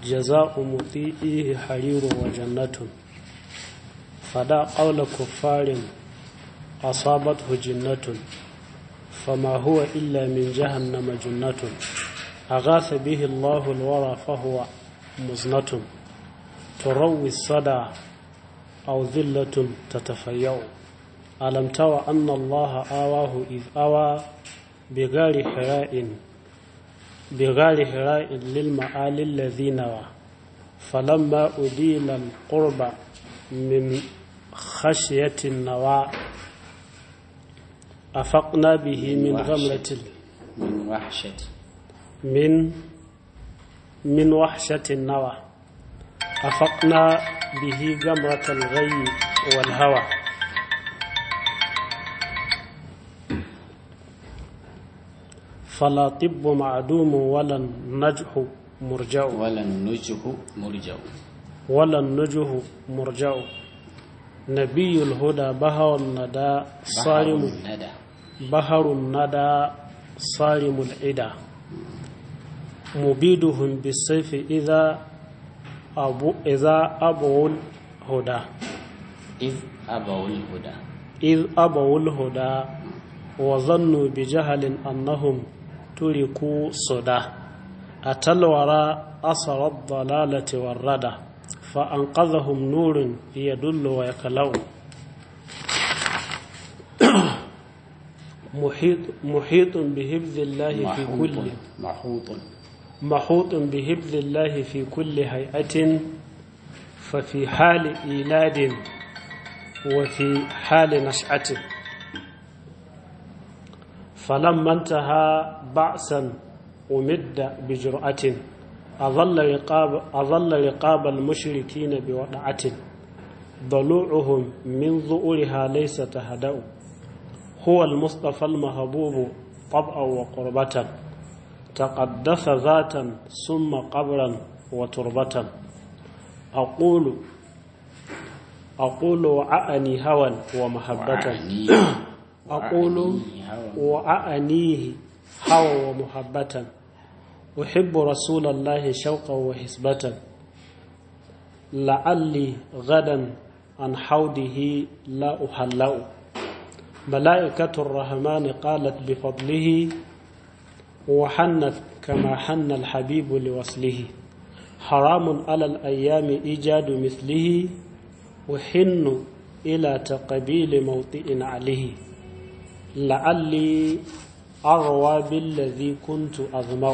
جزاء مطيئه حرير وجنة فدا قول كفار أصابته جنة فما هو إلا من جهنم جنة أغاث به الله الورى فهو مزنة تروي الصدى أو ذلة تتفيأ ألم تر أن الله آواه إذ آوى بغار حراء بغار حراء للمعالي الذي نوى فلما أديل القرب من خشية النوى أفقنا به من غمرة من وحشة من من وحشة النوى أفقنا به جمرة الغي والهوى فلا طب معدوم ولا النجح مرجع ولا النجه مرجع ولا النجح مرجع نبي الهدى بهر الندى صارم الندى بهر الندى صارم العدا مبيدهم بالسيف إذا أبو إذا أبوا الهدى إذ أبوا الهدى إذ أبوا الهدى وظنوا بجهل أنهم تركوا صدى أتى الورى أثر الضلالة والردى فأنقذهم نور يدل ويكلو محيط محيط بحفظ الله في محوط كل محوط محوط بحفظ الله في كل هيئة ففي حال إيلاد وفي حال نشأة فلما انتهى بعثا أمد بجرأة أظل رقاب, أظل رقاب المشركين بوضعة ضلوعهم من ظؤرها ليس تهدأ هو المصطفى المهبوب طبعا وقربة تقدس ذاتا ثم قبرا وتربة أقول أقول وعأني هوى ومحبة وعني أقول وعني هوى. وأعنيه هوى ومحبة أحب رسول الله شوقا وحسبة لعلي غدا عن حوده لا أحلأ ملائكة الرحمن قالت بفضله وحنت كما حن الحبيب لوصله حرام على الأيام إيجاد مثله وحن إلى تقبيل موطئ عليه لعلي أروى بالذي كنت أظمأ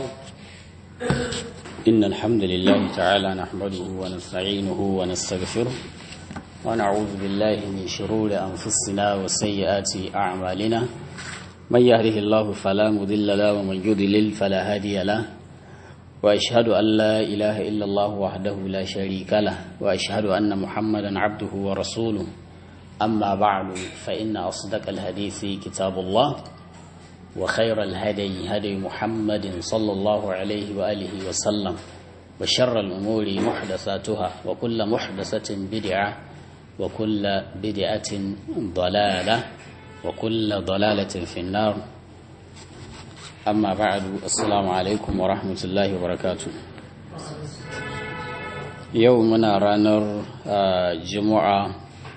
إن الحمد لله تعالى نحمده ونستعينه ونستغفره ونعوذ بالله من شرور أنفسنا وسيئات أعمالنا من يهده الله فلا مضل له ومن يضلل فلا هادي له وأشهد أن لا إله إلا الله وحده لا شريك له وأشهد أن محمدا عبده ورسوله أما بعد فإن أصدق الحديث كتاب الله وخير الهدي هدي محمد صلى الله عليه وآله وسلم وشر الأمور محدثاتها وكل محدثة بدعة وكل بدعة ضلالة وكل ضلالة في النار أما بعد السلام عليكم ورحمة الله وبركاته يومنا رانر آه، جمعة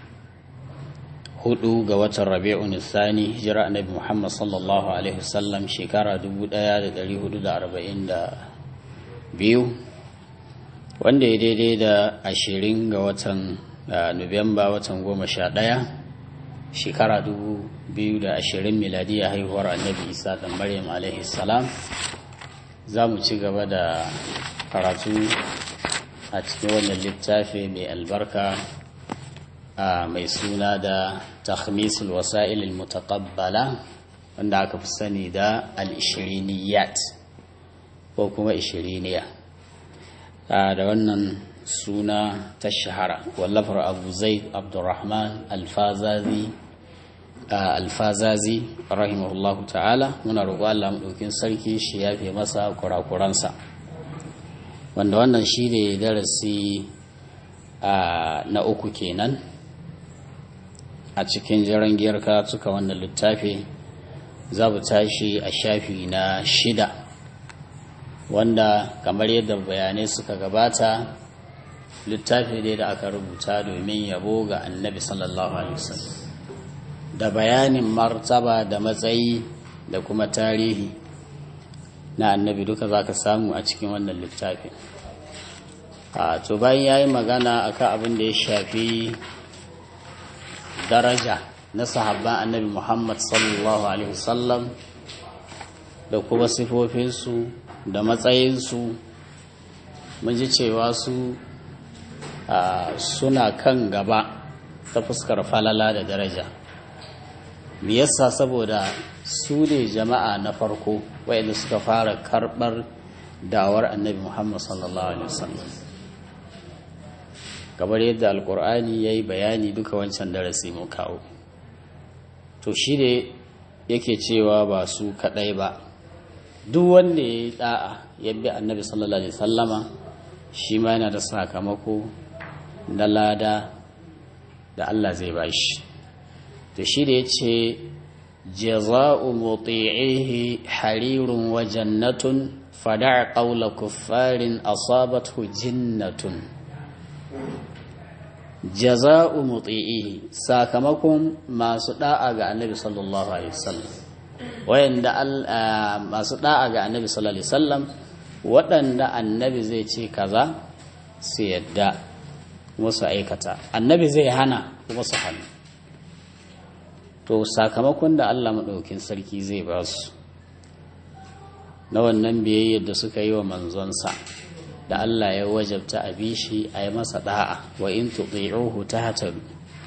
hudu ga watan rabi'un thani hijira annabi muhammad sallallahu alaihi wasallam shekara 1442 wanda ya daidai da ashirin ga watan ah, nuwamba watan goma sha ɗaya shekara 2020 miladiya haihuwar annabi isa da maryam alaihi salam za mu ci gaba da karatu a cikin wannan littafi mai albarka a mai suna da takhmisul wasa'il mutaqabbala wanda aka fi sani da al-ishiriniyat ko kuma ishiriniya da wannan suna ta shahara wallafar abu zaid abdurrahman alfazazi alfazazi rahimahullahu ta'ala muna roƙo Allah maɗaukin sarki shi ya fi masa kurakuransa wanda wannan shi ne darasi na uku kenan a cikin jiran giyar suka wannan littafi za mu tashi a shafi na shida wanda kamar yadda bayanai suka gabata littafi ne da aka rubuta domin yabo ga annabi sallallahu alaihi wasallam da bayanin martaba da matsayi da kuma tarihi na annabi duka za ka samu a cikin wannan littafin a to bayan ya yi magana akan abin da ya shafi daraja na sahabban annabi muhammad sallallahu alaihi wasallam da kuma sifofinsu da matsayinsu mun ji cewa su suna kan gaba ta fuskar falala da daraja me yasa saboda su ne jama'a na farko wayanda suka fara karɓar dawar annabi muhammad sallallahu alaihi wasallam kamar yadda alkur'ani ya yi bayani duka wancan darasi mu kawo to shi ne yake cewa ba su kaɗai ba duk wanda ya yi ɗa'a ya bi annabi sallallahu alaihi sallama shi ma yana da sakamako na lada da Allah zai ba shi to shi da ya ce jaza'u muti'ihi harirun wa jannatun fada'a qawla kuffarin asabathu jinnatun jaza'u muti'ihi sakamakon masu da'a ga annabi sallallahu alaihi wasallam wayanda masu da'a ga annabi sallallahu alaihi wasallam waɗanda annabi zai ce kaza su yadda kuma su aikata annabi zai hana kuma su hannu to sakamakon da Allah maɗaukin sarki zai ba su na wannan biyayyar da suka yi wa manzonsa da Allah ya wajabta a bishi a yi masa da'a wa in tuti'uhu tahtadu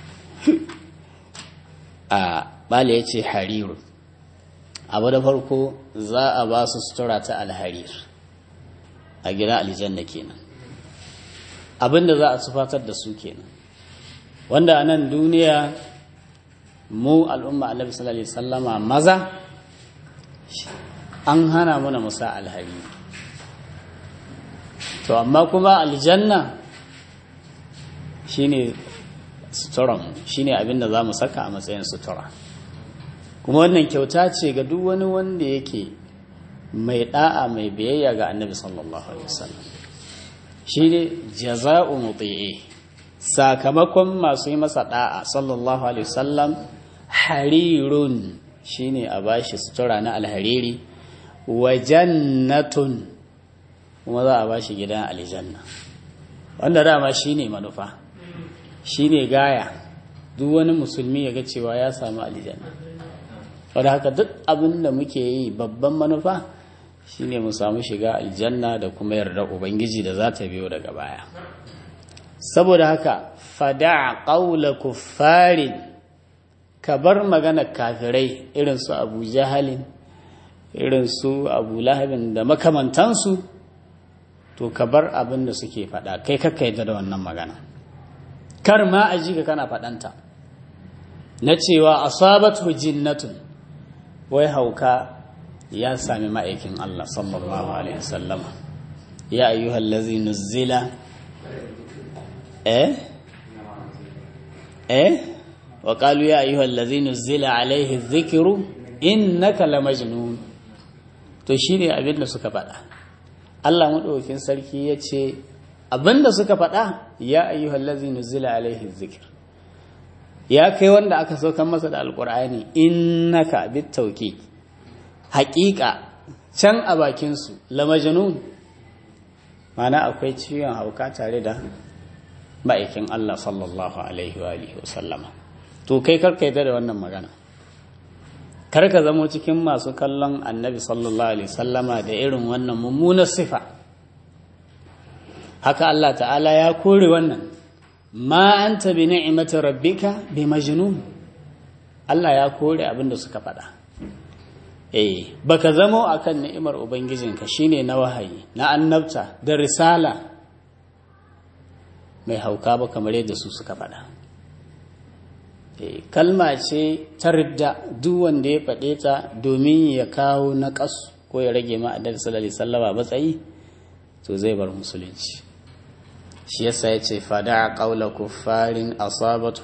a bala yace hariru abu da farko za a ba su sutura ta alharir a gida aljanna kenan abinda za a tufatar da su kenan wanda a nan duniya mu al'umma annabi sallallahu alaihi wasallama maza an hana muna musa alhariri to amma kuma aljanna shine suturan shine abinda za mu saka a matsayin sutura kuma wannan kyauta ce ga duk wani wanda yake mai da'a mai biyayya ga annabi sallallahu alaihi wasallam shine jaza'u muti'i sakamakon masu yi masa da'a sallallahu alaihi wasallam harirun shine a bashi sutura na alhariri wa jannatun kuma za a ba shi gidan aljanna wanda dama shi ne manufa shi ne gaya duk wani musulmi ya ga cewa ya samu aljanna wadda haka duk abin da muke yi babban manufa shi ne mu samu shiga aljanna da kuma yarda ubangiji da za ta biyo daga baya saboda haka fada ƙaula kuffarin ka bar magana kafirai irin su abu jahalin irin su abu lahabin da makamantansu to ka bar abin da suke faɗa kai kakka yadda da wannan magana kar ma a ji ka kana faɗanta na cewa asabatu jinnatun wai hauka ya sami ma'aikin Allah sallallahu alaihi wasallam ya ayyuhal ladzi nuzila eh eh wa qalu ya ayyuhal ladzi nuzila alaihi dhikru innaka lamajnun to shine abin da suka faɗa Allah maɗaukin sarki ya ce abinda suka faɗa ya ayyuhal ladzi nuzila alaihi dhikr ya kai wanda aka saukan masa da alqur'ani innaka bitawki haƙiƙa can a bakin su lamajnun mana akwai ciwon hauka tare da ma'aikin Allah sallallahu alaihi wa alihi wasallama to kai karka yadda da wannan magana kar ka zamo cikin masu kallon annabi sallallahu alaihi wasallama da irin wannan mummunar sifa haka Allah ta'ala ya kore wannan ma anta bi ni'mati rabbika bi majnun Allah ya kore abin da suka faɗa eh baka zamo akan ni'imar ubangijinka shine na wahayi na annabta da risala mai hauka ba kamar yadda su suka faɗa eh kalma ce ta ridda duk wanda ya faɗe ta domin ya kawo naƙas ko ya rage ma annabi sallallahu alaihi wasallam matsayi to zai bar musulunci shi yasa ya ce fada ƙaula kuffarin asabat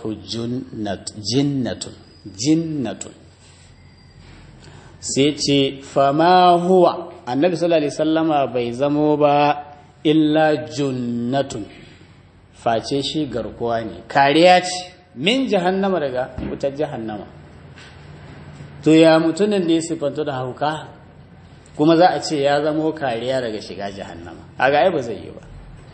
jinnatun jinnatun sai ce fama huwa annabi sallallahu alaihi wasallama bai zamo ba illa junnatun face shi garkuwa ne kariya ce min jahannama daga wutar jahannama to ya mutumin ne sifantu da hauka kuma za a ce ya zamo kariya daga shiga jahannama a ga ai ba zai yi ba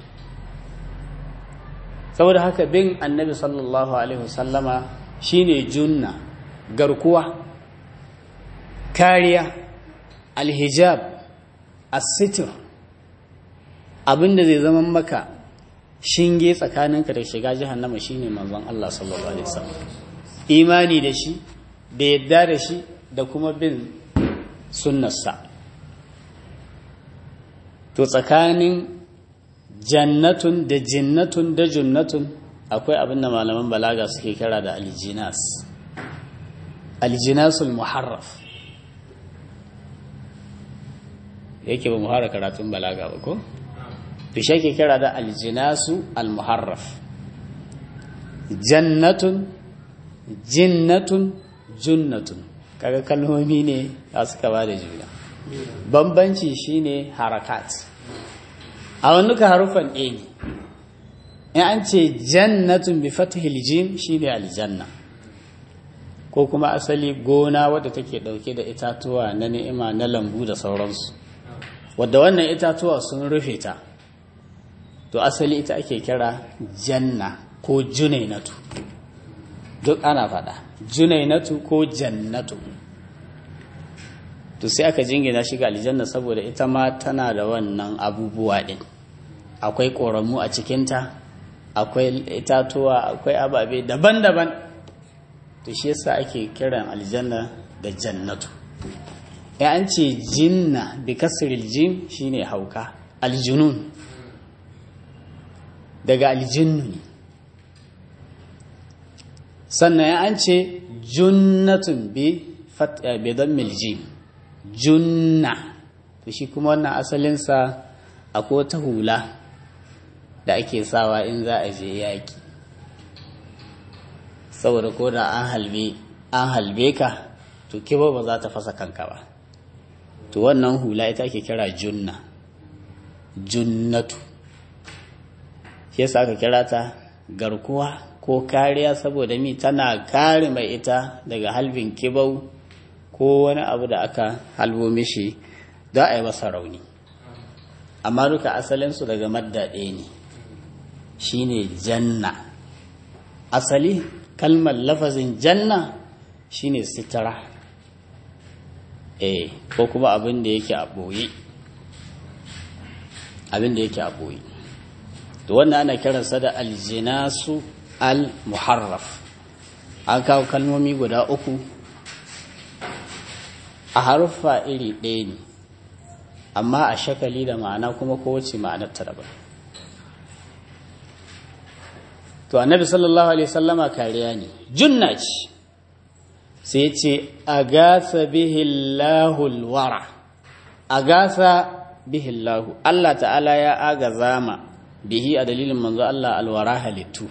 saboda haka bin annabi sallallahu alaihi wasallama shine junna garkuwa kariya alhijab asitir abinda zai zama maka shinge tsakaninka da shiga jahannama shine manzon Allah sallallahu alaihi wasallam imani da shi da yadda da shi da kuma bin sunnarsa to tsakanin jannatun da jinnatun da junnatun akwai abin da malaman balaga suke kira da aljinas aljinasul muharraf yake ba muhara karatun balaga ba ko to shi ke kira da aljinasu almuharraf jannatun jinnatun junnatun kaga kalmomi ne a suka ba da juna bambanci shine harakat a wannuka harufan ɗaya ne in an ce jannatun bi fatihil jim shine aljanna ko kuma asali gona wadda take ɗauke da itatuwa na ni'ima na lambu da sauransu wadda wannan itatuwa sun rufe ta to asali ita ake kira janna ko junainatu duk ana faɗa junainatu ko jannatu to sai aka jingina shiga aljanna saboda ita ma tana da wannan abubuwa ɗin akwai ƙoramu a cikinta akwai itatuwa akwai ababe daban-daban to shi yasa ake kiran aljanna da jannatu ya an ce jinna bi kasril jim shine hauka aljunun daga aljinnu ne sannan ya an ce junnatun bi dammil jim junna to shi kuma wannan asalinsa akwai wata hula da ake sawa in za a je yaƙi saboda ko da an halbe an halbe ka to kiba ba za ta fasa kanka ba to wannan hula ita ake kira junna junnatu shi yasa aka kira ta garkuwa ko kariya saboda mi tana kare mai ita daga halbin kibau ko wani abu da aka halbo mishi za a yi masa rauni amma duka asalinsu daga madda ɗaya ne shine janna asali kalmar lafazin janna shine sitara eh ko kuma abin da yake a ɓoye abin da yake a ɓoye to wannan ana kiransa da aljinasu al-muharraf an kawo kalmomi guda uku a haruffa iri ɗaya ne amma a shakali da ma'ana kuma kowace ma'anar ta daban to annabi sallallahu alaihi sallama kariya ne junna ce sai ce a gasa bihillahul wara a gasa bihillahu Allah ta'ala ya agaza ma bihi a dalilin manzo Allah alwara halittu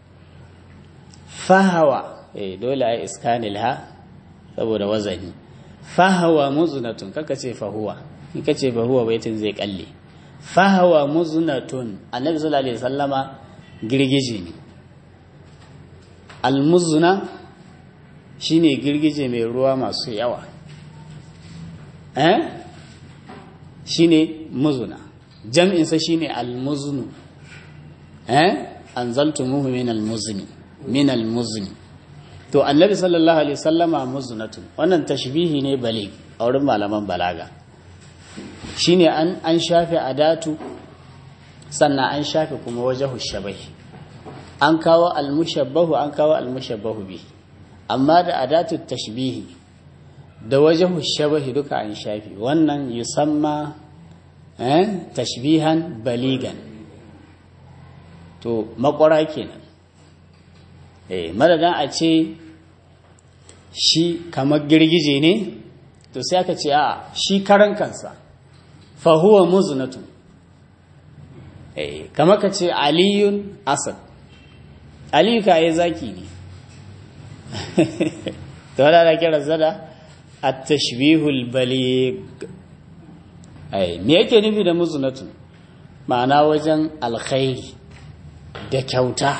fahawa eh dole ai iskanil ha saboda wazani fahawa muznatun kaka ce fahuwa in ka ce fahuwa baitin zai kalle fahawa muznatun annabi sallallahu alaihi wasallama girgije ne almuzna shine girgije mai ruwa masu yawa eh shine muzuna jam'insa shine almuznu eh anzaltumuhu min almuzni min almuzni to annabi sallallahu alaihi wasallama muznatun wannan tashbihi ne balig a wurin malaman balaga shine an an shafe adatu sannan an shafe kuma wajahu shabai an kawo almushabbahu an kawo almushabbahu bi amma da adatu tashbihi da wajahu shabahi duka an shafi wannan yusamma eh tashbihan baligan to makwara kenan eh madadan a ce shi kamar girgije ne to sai aka ce a shi karan kansa fa huwa muznatun eh kamar ka ce aliyun asad aliyu ka yi zaki ne to wadda da kira zada at-tashbihul baligh ai me yake nufi da muzunatun ma'ana wajen alkhairi da kyauta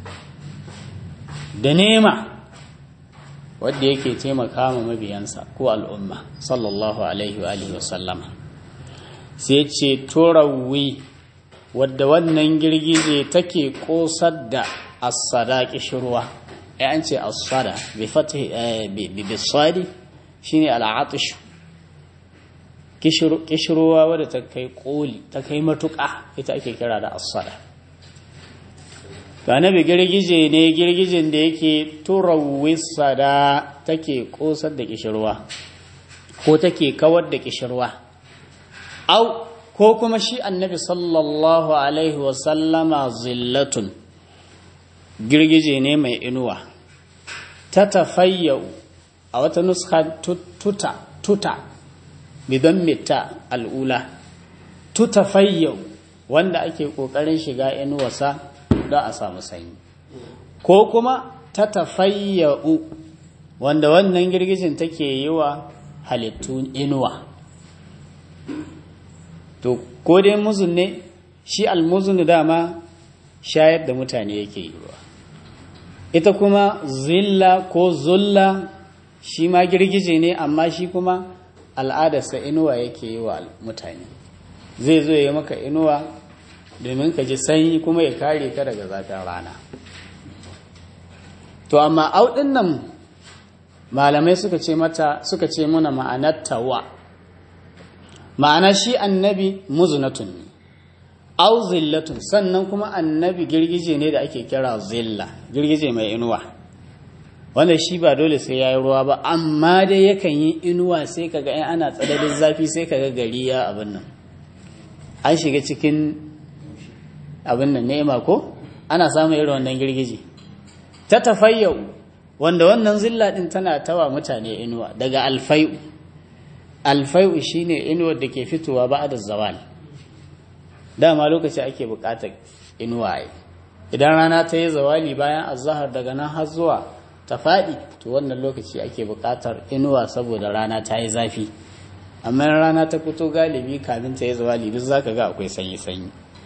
da nema wadda yake taimaka ma mabiyansa ko al'umma sallallahu alaihi wa alihi wasallama sai ce turawi wadda wannan girgije take kosar da asada kishirwa ai an ce asada bi fatih bi bisadi shine al'atish kishirwa wadda ta kai koli ta kai matuƙa ita ake kira da asada ga nabi girgije ne girgijin da yake turawisa da take kosar da kishirwa ko take kawar da kishirwa au ko kuma shi annabi sallallahu alaihi wasallama zillatun girgije ne mai inuwa ta tafayyau a wata nuska tuta tuta bidan mita al'ula tuta fayyau wanda ake ƙoƙarin shiga inuwasa don a samu sanyi ko kuma ta tafayyau wanda wannan girgijin take yi wa halittu inuwa to ko dai muzun ne shi almuzun dama shayar da mutane yake yi wa ita kuma zilla ko zulla shi ma girgije ne amma shi kuma al'adarsa inuwa yake yi wa mutane zai zo ya maka inuwa domin ka ji sanyi kuma ya kare ka daga zafin rana to amma auɗin nan malamai suka ce mata suka ce muna ma'anar tawa ma'ana shi annabi muzunatun ne au zillatun sannan kuma annabi girgije ne da ake kira zilla girgije mai inuwa wanda shi ba dole sai ya yi ruwa ba amma dai yakan yi inuwa sai kaga in ana tsananin zafi sai kaga gari ya abin nan an shiga cikin abin nan nema ko ana samun irin wannan girgije ta tafayyau wanda wannan zilla din tana tawa mutane inuwa daga alfai'u alfai'u shine inuwar da ke fitowa ba da zawal dama lokaci ake bukatar inuwa idan rana ta yi zawali bayan azahar daga nan har zuwa ta faɗi to wannan lokaci ake bukatar inuwa saboda rana ta yi zafi amma rana ta fito galibi kamin ta yi zawali duk zaka ga akwai sanyi sanyi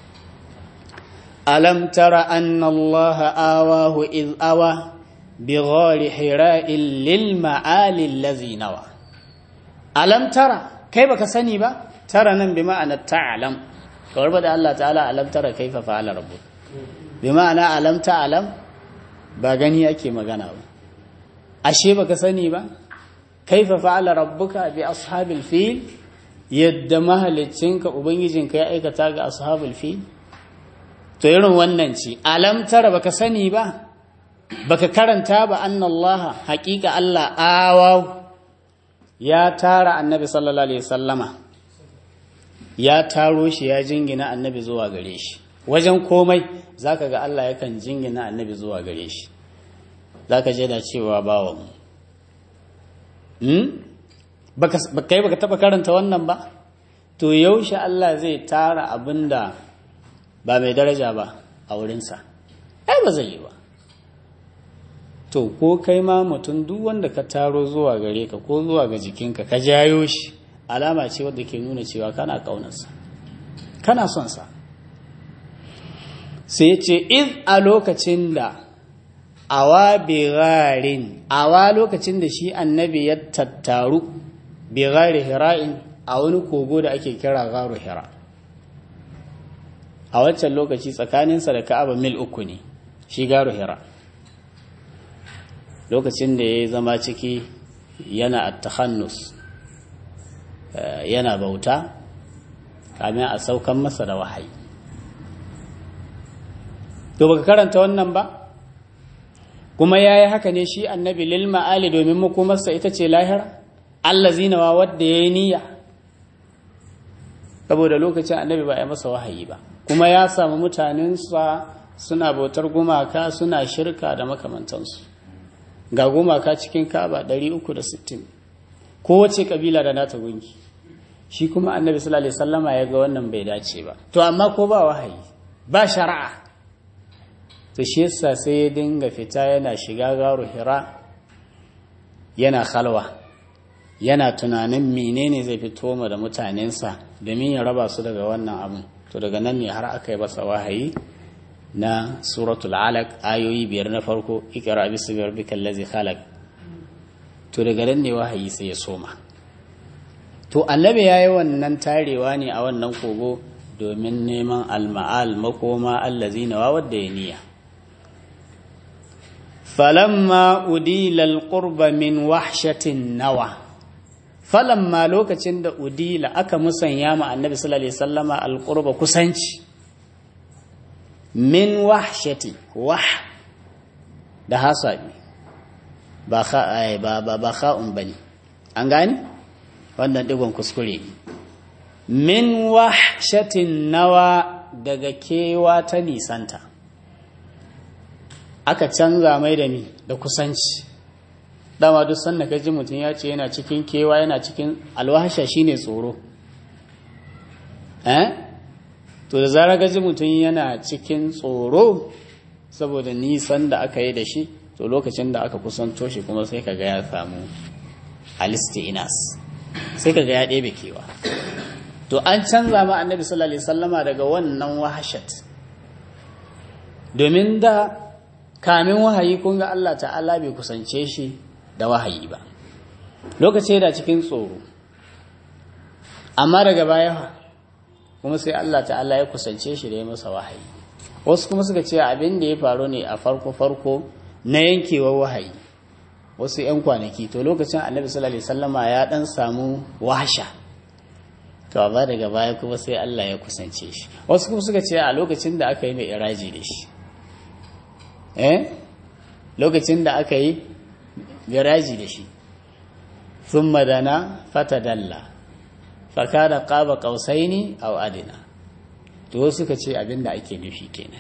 alam tara anna allaha awahu iz awa بغار حراء للمعالي الذي نوى ألم ترى كيف كسني با ترى نن بمعنى تعلم كوربا ده الله تعالى ألم ترى كيف فعل ربك بمعنى ألم تعلم ba gani ake magana ba ashe baka sani ba kaifa fa'ala rabbuka bi ashabil fil yadda mahaliccinka ubangijinka ya aikata ga ashabul fil to irin wannan ce alam tara baka sani ba baka karanta ba annallaha haƙiƙa Allah awaw ya tara annabi sallallahu alaihi sallama ya taro shi ya jingina annabi zuwa gare shi wajen komai zaka ga Allah yakan jingina annabi zuwa gare shi zaka je da cewa bawan hmm baka kai baka taba karanta wannan ba to yaushe Allah zai tara abinda ba mai daraja ba a wurinsa ai ba zai yi ba to ko kai ma mutum duk wanda ka taro zuwa gare ka ko zuwa ga jikinka ka jayo shi alama ce wadda ke nuna cewa kana ƙaunarsa kana son sa sai ce iz a lokacin da awa birarin awa lokacin da shi annabi ya tattaru birari hira'in a wani kogo da ake kira garu hira a wancan lokaci tsakaninsa da ka'aba mil uku ne shi garu hira lokacin da ya zama ciki yana attahannus yana bauta kamin a saukan masa da wahayi to baka karanta wannan ba kuma ya yi haka ne shi annabi lil ma'ali domin makomarsa ita ce lahira Allah zinawa wadda ya yi niyya saboda lokacin annabi ba ya masa wahayi ba kuma ya samu mutanensa suna bautar gumaka suna shirka da makamantansu ga gumaka cikin kaba 360 kowace kabila da nata gunki shi kuma annabi sallallahu alaihi wasallama ya ga wannan bai dace ba to amma ko ba wahayi ba shari'a to shi yasa sai ya dinga fita yana shiga garu hira yana khalwa yana tunanin menene zai fito ma da mutanensa domin ya raba su daga wannan abin to daga nan ne har aka yi masa wahayi na suratul alaq ayoyi biyar na farko ikra bismi rabbikal ladzi khalaq to daga nan ne wahayi sai ya soma to annabi yayi wannan tarewa ne a wannan kogo domin neman alma'al makoma allazina wa wadda ya niyya falamma udila alqurba min wahshatin nawa falamma lokacin da udila aka musanya ma annabi sallallahu alaihi wasallama alqurba kusanci min wahshati wah da hasabi ba kha ba ba ba kha'un bane an gane wannan digon kuskure min wahshatin nawa daga kewa ta nisanta aka canza mai da ni da kusanci dama duk sanda ka ji mutum ya ce yana cikin kewa yana cikin alwahasha shine tsoro eh to da zarar ka ji mutum yana cikin tsoro saboda nisan da aka yi da shi to lokacin da aka kusanto shi kuma sai kaga ya samu alisti'inas sai kaga ya ɗebe kewa to an canza ma annabi sallallahu alaihi wasallama daga wannan wahashat domin da kamin wahayi kun ga Allah ta'ala bai kusance shi da wahayi ba lokaci da cikin tsoro amma daga baya kuma sai Allah ta'ala ya kusance shi da ya masa wahayi wasu kuma suka ce abin da ya faru ne a farko farko na yankewar wahayi wasu 'yan kwanaki to lokacin annabi sallallahu alaihi wasallama ya dan samu wahasha to amma daga baya kuma sai Allah ya kusance shi wasu kuma suka ce a lokacin da aka yi mai iraji da shi eh lokacin da aka yi garaji da shi sun madana fatadalla fakada qaba qausaini aw adina to wasu suka ce abin da ake nufi kenan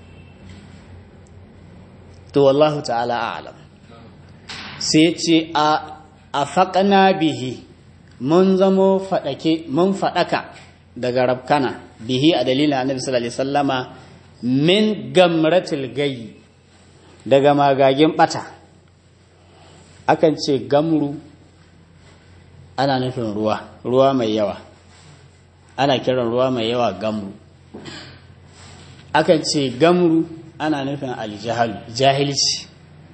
to wallahu ta'ala a'lam sai ce a afaqna bihi mun zamo faɗake mun faɗaka daga rabkana bihi a dalilin annabi sallallahu alaihi wasallama min gamratil gayi daga magagin bata akan ce gamru ana nufin ruwa ruwa mai yawa ana kiran ruwa mai yawa gamru akan ce gamru ana nufin aljahal jahilci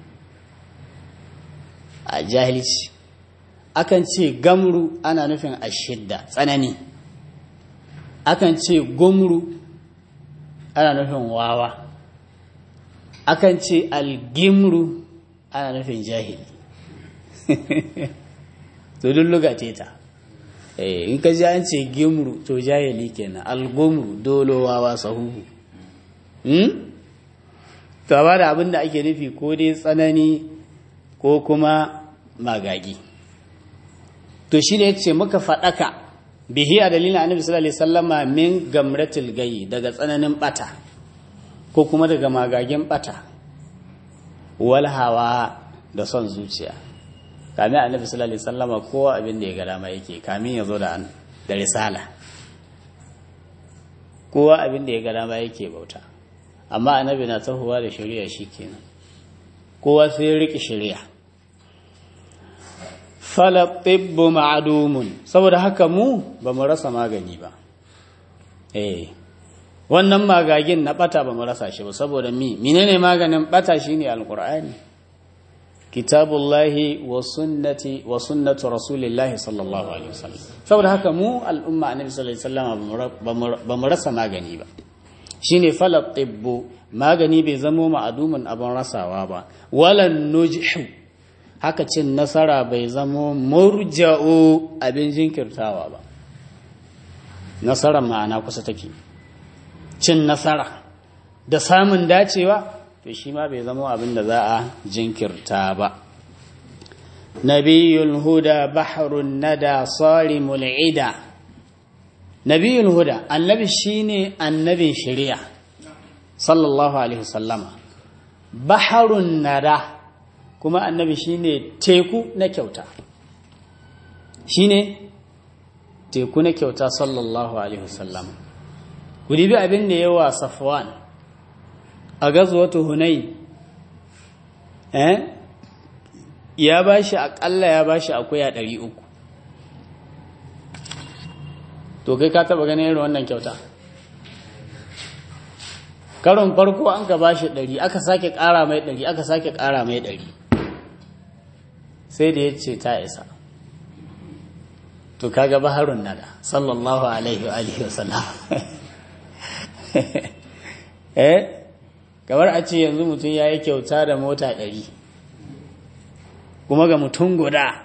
a jahilci akan ce gamru ana nufin ashidda tsanani akan ce gumru ana nufin wawa akan ce algimru ana nufin jahili to dulluga ce ta in ka ji an ce gimru to jahili kenan algumru dolo wawa sahuhu to ba da abin da ake nufi ko dai tsanani ko kuma magagi to shi ne ce muka faɗaka bihi a dalilin annabi sallallahu alaihi wasallama min gamratil gayi daga tsananin bata ko kuma daga magagin bata wal hawa da son zuciya kamin annabi sallallahu alaihi wasallama kowa abin da ya ga dama yake kamin ya zo da da risala kowa abin da ya ga dama yake bauta amma annabi na tahowa da shari'a shikenan kowa sai ya riki shari'a fala tibbu ma'dumun saboda haka mu ba mu rasa magani ba eh wannan magagin na bata ba mu rasa shi ba saboda mi menene maganin bata shine alqur'ani kitabullahi wa sunnati wa sunnatu rasulillahi sallallahu alaihi wasallam saboda haka mu al'umma annabi sallallahu alaihi wasallam ba mu rasa magani ba shine fala tibbu magani bai zamo ma'adumin abin rasawa ba walan nujhu haka cin nasara bai zamo murja'u abin jinkirtawa ba nasarar ma'ana kusa take cin nasara da samun dacewa to shi ma bai zama abin da za a jinkirta ba nabiyul huda bahrun nada sarimul ida nabiyul huda annabi shine annabin shari'a sallallahu alaihi wasallama bahrun nada kuma annabi shine teku na kyauta shine teku na kyauta sallallahu alaihi wasallama ku dibi abin da yawa safwan a gazuwatu hunain eh ya bashi akalla ya bashi akuya 300 to kai ka taba ganin irin wannan kyauta karon farko an ka ba shi ɗari aka sake ƙara mai ɗari aka sake ƙara mai ɗari sai da ya ce ta isa to kaga baharun nada sallallahu alaihi wa alihi wa sallam eh kamar a ce yanzu mutum ya yi kyauta da mota ɗari kuma ga mutum guda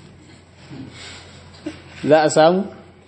za a samu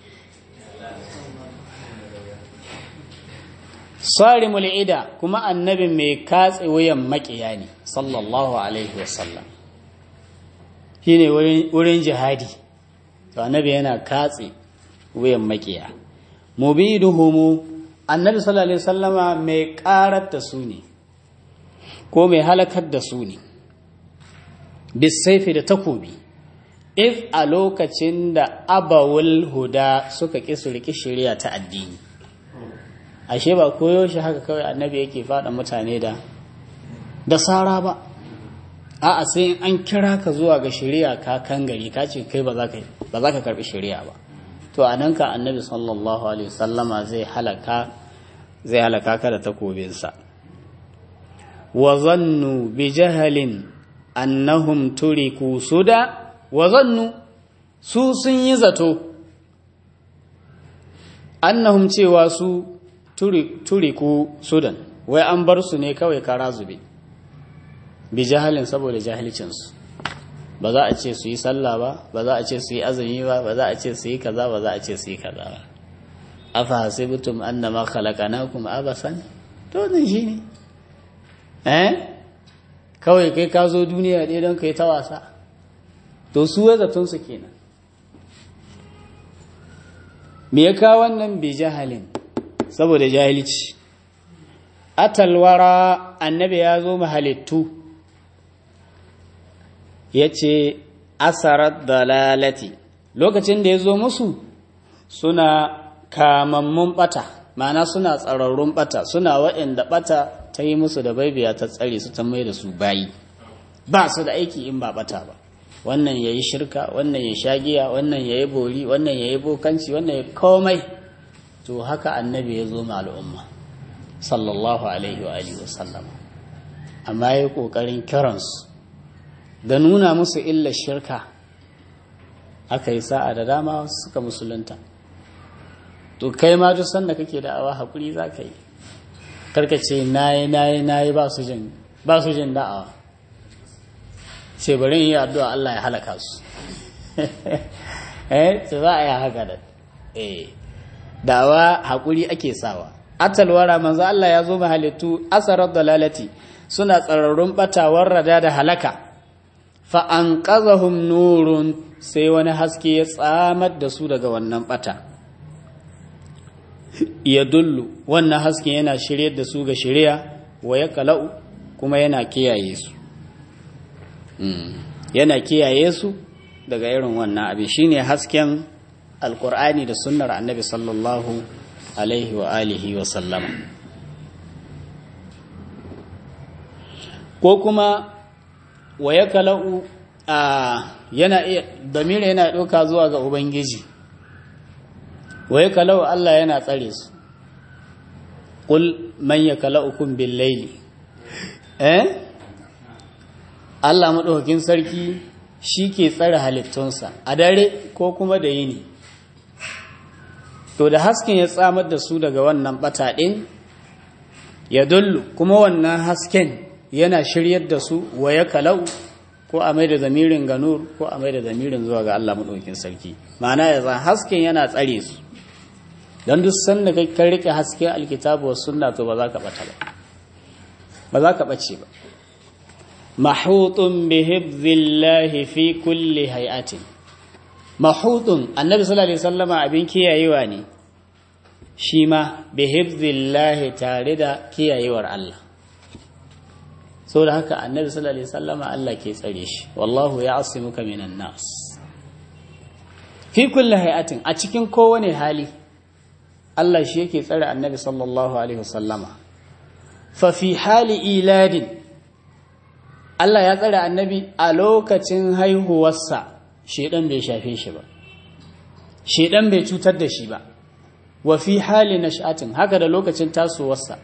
sarimul ida kuma annabin mai katse wuyan makiya ne sallallahu alaihi wasallam shi ne wurin jihadi to annabi yana katse wuyan makiya mubiduhumu annabi sallallahu alaihi wasallama mai karar da su ne ko mai halakar da su ne bisaifi da takobi if a lokacin da abawul huda suka ƙi su riƙi shari'a ta addini ashe ba koyo shi haka kawai annabi yake faɗa mutane da da sara ba a'a sai an kira ka zuwa ga shari'a ka kan gari ka ce kai ba za ka ba za ka karbi shari'a ba to a nan ka annabi sallallahu alaihi wasallama zai halaka zai halaka ka da takobinsa wa zannu bi jahalin annahum turiku suda wa zannu su sun yi zato annahum cewa su turiku sudan wai an bar su ne kawai kara zube bi jahalin saboda jahilcinsu ba za a ce su yi sallah ba ba za a ce su yi azumi ba ba za a ce su yi kaza ba za a ce su yi kaza ba afa hasibtum annama khalaqnakum abasan to nan shine eh kawai kai ka zo duniya ɗaya don kai ta wasa to su ya zaton su kenan me ya kawo wannan bi jahalin saboda jahilci atalwara annabi ya zo mahalittu ya ce asarar dalalati lokacin da ya zo musu suna kamammun bata mana suna tsararrun bata suna waɗanda bata ta yi musu da baibiya ta tsare su ta mai da su bayi ba su da aiki in ba bata ba wannan ya yi shirka wannan ya shagiya wannan ya yi bori wannan ya yi bokanci wannan ya komai to haka annabi ya zo ma al'umma sallallahu alaihi wa alihi wasallam amma ya yi ƙoƙarin kiransu da nuna musu illar shirka aka yi sa'a da dama suka musulunta to kai ma duk sanda kake da'awa haƙuri za ka yi karkace nayi nayi nayi ba su jin ba su jin da'awa ce bari yi addu'a Allah ya halaka su eh ce za a yi haka da eh da'awa haƙuri ake sawa atalwara manzo Allah ya zo mahalittu asarar dalalati suna tsararrun batawar rada da halaka fa an qazahum nurun sai wani haske ya tsamar da su daga wannan bata ya dullu wannan haske yana shiryar da su ga shirya wa ya kala'u kuma yana kiyaye su yana kiyaye su daga irin wannan abin shine hasken alkur'ani da sunnar annabi sallallahu alaihi wa alihi wa sallama ko kuma wa ya kala'u a yana iya damira yana ɗauka zuwa ga ubangiji wa ya kala'u Allah yana tsare su ƙul man ya kala'ukun bin laili eh Allah maɗaukakin sarki shi ke tsare halittunsa a dare ko kuma da yini to da hasken ya tsamar da su daga wannan ɓata ɗin ya dullu kuma wannan hasken yana shiryar da su wa ya kalau ko a mai da zamirin ganur ko a mai da zamirin zuwa ga Allah maɗaukin sarki ma'ana ya zan hasken yana tsare su don duk sanda kai kan rike hasken alkitabu wa sunna to ba za ka ɓata ba ba za ka ɓace ba mahutun bi hibzillahi fi kulli hay'atin mahutun annabi sallallahu alaihi wasallama abin kiyayewa ne shi ma bi hibzillahi tare da kiyayewar Allah so da haka annabi sallallahu alaihi wasallama Allah ke tsare shi wallahu ya'simuka minan nas fi kulli hay'atin a cikin kowane hali Allah shi yake tsare annabi sallallahu alaihi wasallama fa fi hali iladin Allah ya tsare annabi a lokacin haihuwarsa shedan bai shafe shi ba shedan bai cutar da shi ba wa fi hali nash'atin haka da lokacin tasowarsa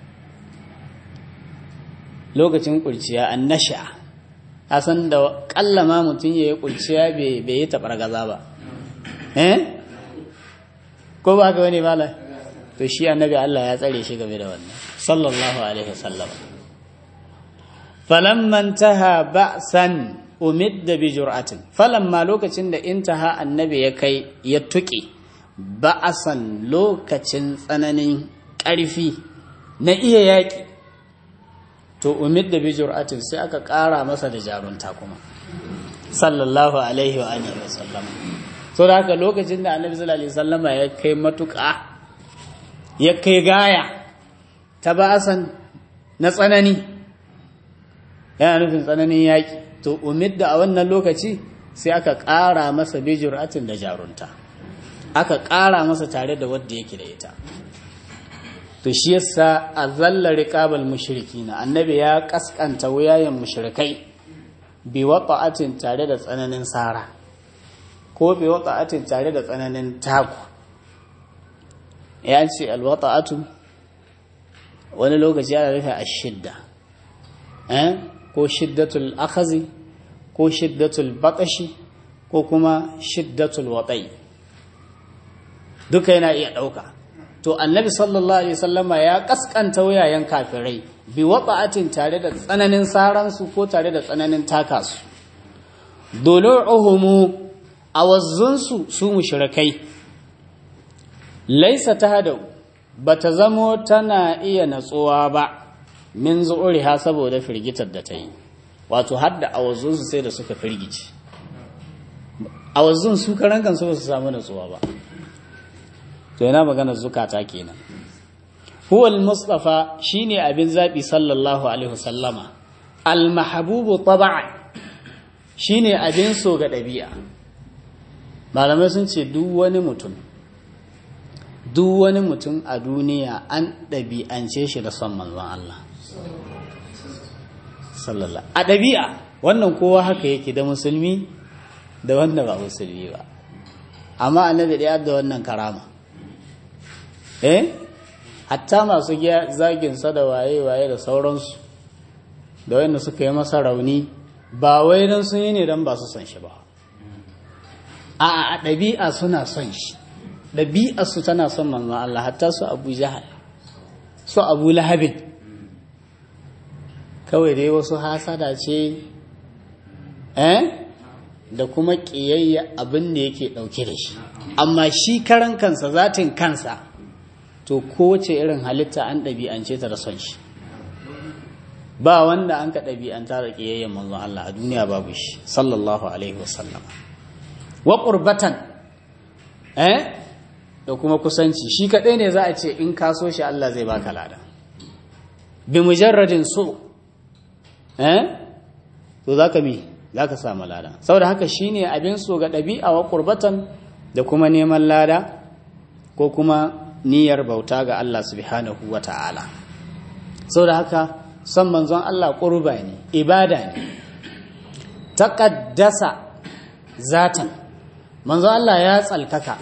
lokacin kurciya an nasha san da kallama mutum ya yi kurciya bai yi taɓar gaza ba eh ko ba ka wani bala to shi annabi Allah ya tsare shi game da wannan sallallahu alaihi wasallam falamman taha ba'san umidda bi jur'atin falamma lokacin da intaha annabi ya kai ya tuƙe ba'asan lokacin tsananin ƙarfi na iya yaƙi to umidda bi jur'atin sai aka ƙara masa da jarunta kuma sallallahu alaihi wa alihi wasallam so da haka lokacin da annabi sallallahu alaihi wasallama ya kai matuƙa ya kai gaya ta ba'asan na tsanani yana nufin tsananin yaƙi to umidda a wannan lokaci sai aka ƙara masa bijiratin da jarunta aka ƙara masa tare da wadda yake da ita to shi yasa a zallar riƙabal mushrikina annabi ya ƙasƙanta wuyayen mushrikai bi wata'atin tare da tsananin sara ko bi wata'atin tare da tsananin taku ya ce alwata'atu wani lokaci yana rufe a shidda ko shiddatul akhazi ko shiddatul batashi ko kuma shiddatul watai duka yana iya ɗauka to annabi sallallahu alaihi wasallama ya kaskanta wuyayen kafirai bi wata'atin tare da tsananin saransu ko tare da tsananin takasu dulu'uhumu awazzunsu su mushrikai laisa tahadu bata zamo tana iya natsuwa ba min zu'uriha saboda firgitar da ta yi wato har da awazzunsu sai da suka firgici awazzun su karan kansu ba su samu natsuwa ba to yana magana zukata kenan huwal mustafa shine abin zabi sallallahu alaihi wasallama al mahbubu tab'an shine abin so ga dabi'a malamai sun ce duk wani mutum duk wani mutum a duniya an ɗabi'ance shi da son manzon Allah sallallahu a ɗabi'a wannan kowa haka yake da musulmi da wanda ba musulmi ba amma annabi ɗaya da wannan karama eh hatta masu zagin sa da waye-waye da sauransu da wanda suka yi masa rauni ba wai don sun yi ne don ba su son shi ba a a ɗabi'a suna son shi ɗabi'a su tana son manzon Allah hatta su Abu Jahal su Abu Lahabin kawai dai wasu hasada ce eh da kuma ƙiyayya abin da yake ɗauke da shi amma shi karan kansa zatin kansa to kowace irin halitta an ɗabi'ance ta da son shi ba wanda an ka ɗabi'anta da ƙiyayyen manzon Allah a duniya babu shi sallallahu alaihi wasallam wa qurbatan eh da kuma kusanci shi kaɗai ne za a ce in ka so shi Allah zai baka lada bi mujarradin so eh to zaka mi zaka samu lada saboda haka shine abin so ga ɗabi'a wa qurbatan da kuma neman lada ko kuma niyyar bauta ga Allah subhanahu wata'ala saboda haka son manzon Allah qurba ne ibada ne taqaddasa zatan manzon Allah ya tsalkaka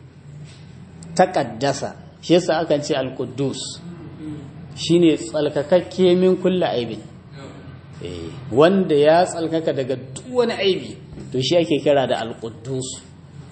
taqaddasa shi yasa akan ce al-quddus shine tsalkakakke min kulli aibin wanda ya tsalkaka daga duk wani aibi to shi ake kira da al-quddus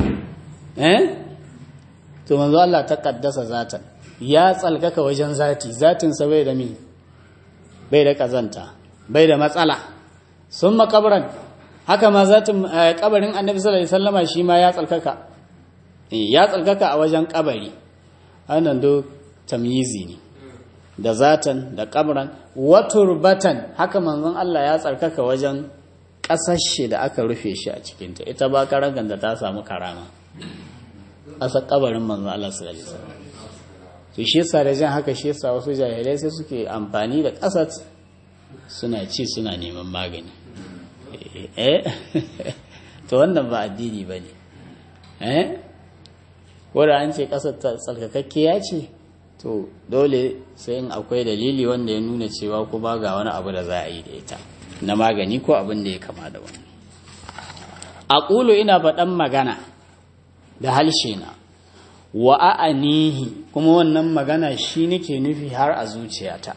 eh to manzo Allah ta kaddasa zatan ya tsalkaka wajen zati zatin sa bai da mi bai da kazanta bai da matsala sun makabran haka ma zatin kabarin annabi sallallahu alaihi wasallama shi ma ya tsalkaka ya tsalkaka a wajen kabari wannan do tamyizi ne da zatan da kabran waturbatan haka manzon Allah ya tsarkaka wajen kasashe da aka rufe shi a cikinta ita ba karangan da ta samu karama asa kabarin manzon Allah sallallahu alaihi wasallam to shi yasa da jan haka shi yasa wasu jahilai sai suke amfani da kasat suna ci suna neman magani eh to wannan ba addini bane eh ko da an ce kasar tsarkakakkiya ce to dole sai in akwai dalili wanda ya nuna cewa ko ba ga wani abu da za a yi da ita na magani ko abin da ya kama da wani a ƙulu ina faɗan magana da halshe na wa a'anihi kuma wannan magana shi nake nufi har a zuciyata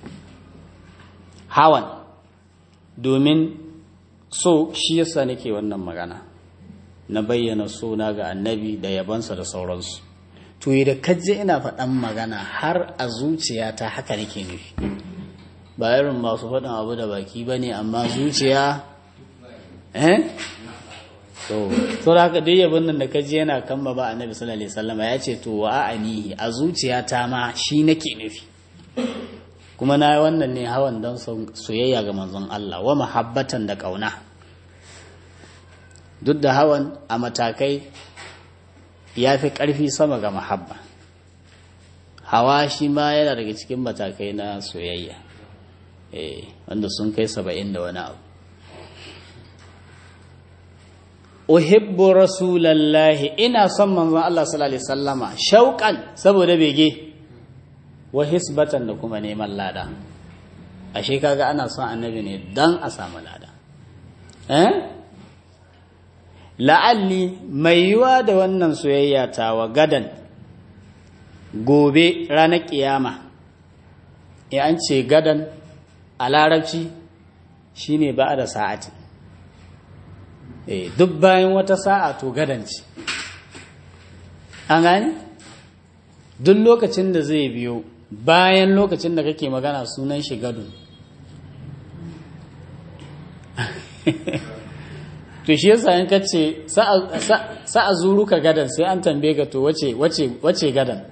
hawan domin so shi yasa nake wannan magana na bayyana suna ga annabi da yabansa da sauransu to da kaje ina faɗan magana har a zuciyata haka nake nufi ba irin masu faɗin abu da baki ba ne amma zuciya eh so so da haka duk yabon nan da kaje yana kan ba annabi sallallahu alaihi wasallam ya ce to wa anihi a zuciyata ma shi nake nufi kuma na yi wannan ne hawan don soyayya ga manzon Allah wa mahabbatan da ƙauna duk da hawan a matakai ya fi ƙarfi sama ga mahabba hawa shi ma yana daga cikin matakai na soyayya wanda sun kai saba'in da wani abu uhibbu rasulallahi ina son manzon Allah sallallahu alaihi wasallama shauƙan saboda bege wa hisbatan da kuma neman lada ashe kaga ana son annabi ne dan a samu lada eh la'alli mai yiwa da wannan soyayya ta wa gadan gobe ranar kiyama ya an ce gadan a larabci shine ba da sa'ati eh duk bayan wata sa'a to gadan ce an gani duk lokacin da zai biyo bayan lokacin da kake magana sunan shi gado to shi yasa in ka ce sa'a zuru ka gadan sai an tambaye ka to wace gadan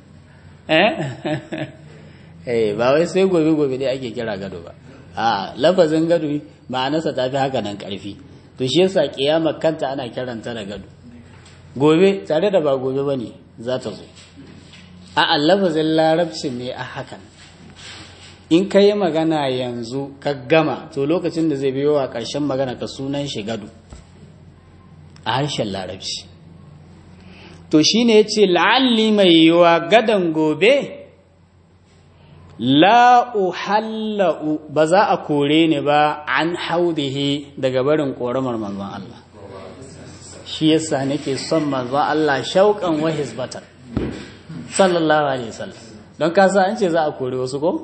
eh ba wai sai gobe gobe dai ake kira gado ba a lafazin gado ma'anarsa ta fi haka nan karfi to shi yasa kiyamar kanta ana kiranta da gado gobe tare da ba gobe ba ne za ta zo a lafazin larabcin ne a hakan in ka yi magana yanzu ka gama to lokacin da zai biyo a ƙarshen magana ka sunan shi gado a harshen larabci to shi ne ya ce la'alli mai yiwa gadon gobe la'uhalla'u ba za a kore ni ba an haudihi daga barin ƙoramar manzon Allah shi yasa nake son manzon Allah shauƙan wa hisbatar sallallahu alaihi wasallam don kasa an ce za a kore wasu ko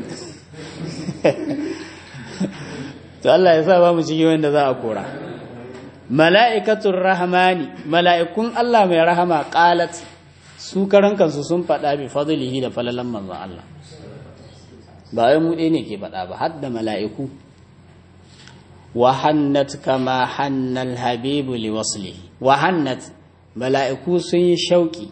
to Allah ya sa ba mu cikin wanda za a kora mala'ikatul rahmani mala'ikun Allah mai rahama qalat su karan kansu sun faɗa bi fadlihi da falalan manzon Allah ba wai mu ne ke faɗa ba har da mala'iku wa hannat kama hannal habibu li waslihi wa hannat mala'iku sun yi shauki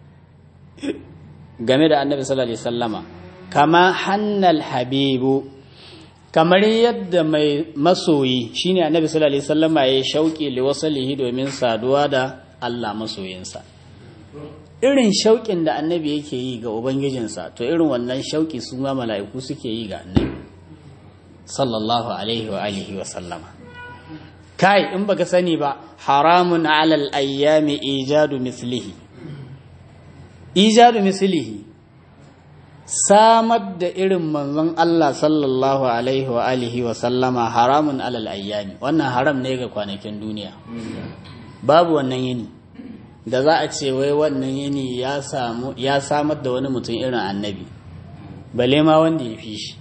game da annabi sallallahu alaihi sallama kama hannal habibu kamar yadda mai masoyi shine annabi sallallahu alaihi sallama ya shauki liwasalihi domin saduwa da Allah masoyinsa irin shauƙin da annabi yake yi ga ubangijinsa to irin wannan shauƙi su ma mala'iku suke yi ga annabi sallallahu alaihi wa alihi wa sallama kai in baka sani ba haramun alal ayyami ijadu mislihi ijadu mislihi samar da irin manzon Allah sallallahu alaihi wa alihi wa sallama haramun alal ayyami wannan haram ne ga kwanakin duniya babu wannan yini da za a ce wai wannan yini ya samu ya samar da wani mutum irin annabi bale ma wanda ya fi shi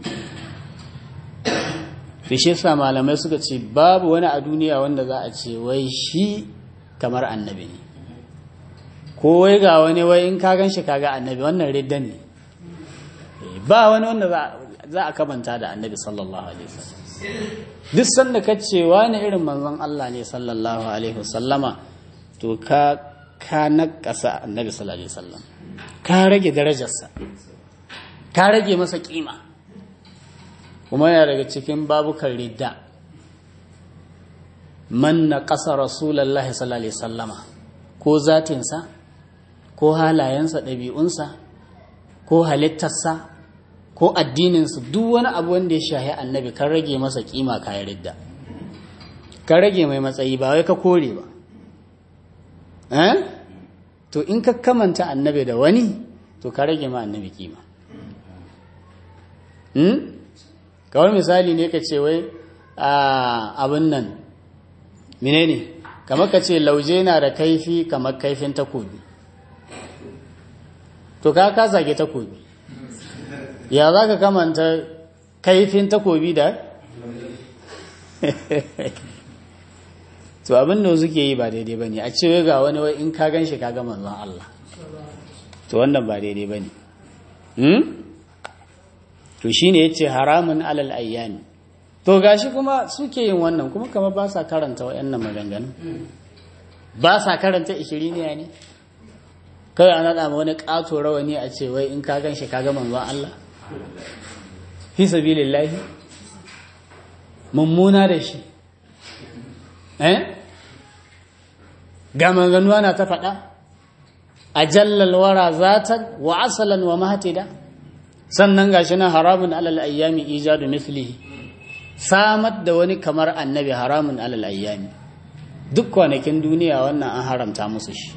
fi shi sa malamai suka ce babu wani a duniya wanda za a ce wai shi kamar annabi ne ko wai ga wani wai in ka gan shi kaga annabi wannan ridda ne ba wani wanda za a kamanta da annabi sallallahu alaihi wasallam duk sanda ka ce wani irin manzon Allah ne sallallahu alaihi wasallama to ka ka nakasa annabi sallallahu alaihi wasallam ka rage darajarsa ka rage masa kima kuma yana daga cikin babukan ridda man naqasa rasulullahi sallallahu alaihi wasallama ko zatinsa ko halayensa ɗabi'unsa ko halittarsa ko addininsu duk wani abu wanda ya shahi annabi kan rage masa kima kayan ridda kan rage mai matsayi ba wai ka kore ba to in ka kamanta annabi da wani to ka rage ma annabi kima kawai misali ne ka ce wai abin nan menene kamar ka ce lauje na da kaifi kamar kaifin takobi to ka ka zage takobi ya za ka kamanta kaifin takobi da to abin da suke yi ba daidai ba ne a ce ga wani wai in ka gan shi ka ga manzon Allah to wannan ba daidai ba ne to shi ne ya ce haramun alal ayyami to gashi kuma suke yin wannan kuma kama ba sa karanta wa'annan maganganu ba sa karanta ishiriniya ne kawai an naɗa wani ƙato rawani a ce wai in ka gan shi ka ga manzon Allah fi sabilillahi mummuna da shi eh ga maganganu ana ta faɗa a jallal wara zatan wa asalan wa mahatida sannan gashi na haramun alal ayyami ijadu mislihi samar da wani kamar annabi haramun alal ayyami duk kwanakin duniya wannan an haramta musu shi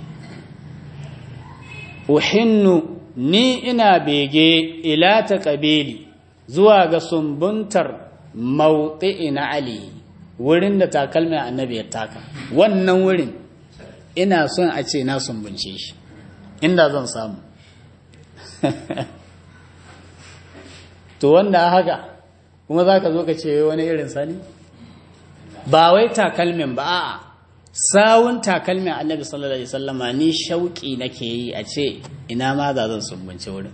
uhinnu ni ina bege ila ta kabili zuwa ga sumbuntar mauɗi na ali wurin da takalmin annabi ya taka wannan wurin ina son a ce na sumbunce shi inda zan samu to wanda haka kuma za ka zo ka ce wani irin sani ba wai takalmin ba a'a sawun takalmin annabi sallallahu alaihi wasallama ni shauki nake yi a ce ina ma za zan sumbunce wurin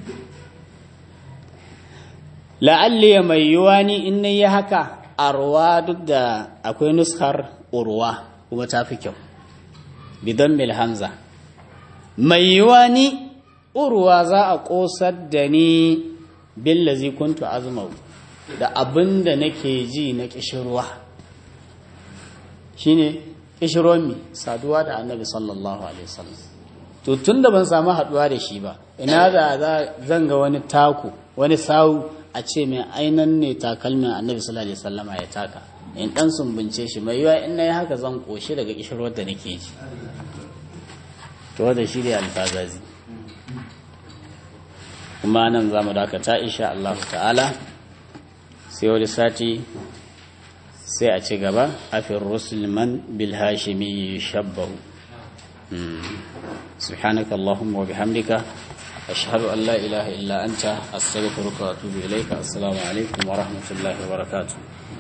la'alli ya mai yiwa ni in na yi haka arwa duk da akwai nuskar urwa kuma ta fi kyau bidon mil hamza mai yiwa ni urwa za a ƙosar da ni billazi kuntu azumau da abin da nake ji na ƙishirwa shine ƙishirwan mi saduwa da annabi sallallahu alaihi wasallam to tun da ban samu haɗuwa da shi ba ina da zan ga wani taku wani sawu a ce mai ainan ne takalmin annabi sallallahu alaihi wasallama ya taka in dan sumbunce shi mai yiwa in nayi haka zan koshi daga kishirwar da nake ji to da shi ne alfazazi kuma nan za mu dakata insha Allah ta'ala sai wani sati sai a ci gaba afin rusulman bil hashimi shabbahu سبحانك اللهم وبحمدك أشهد أن لا إله إلا أنت أستغفرك وأتوب إليك السلام عليكم ورحمة الله وبركاته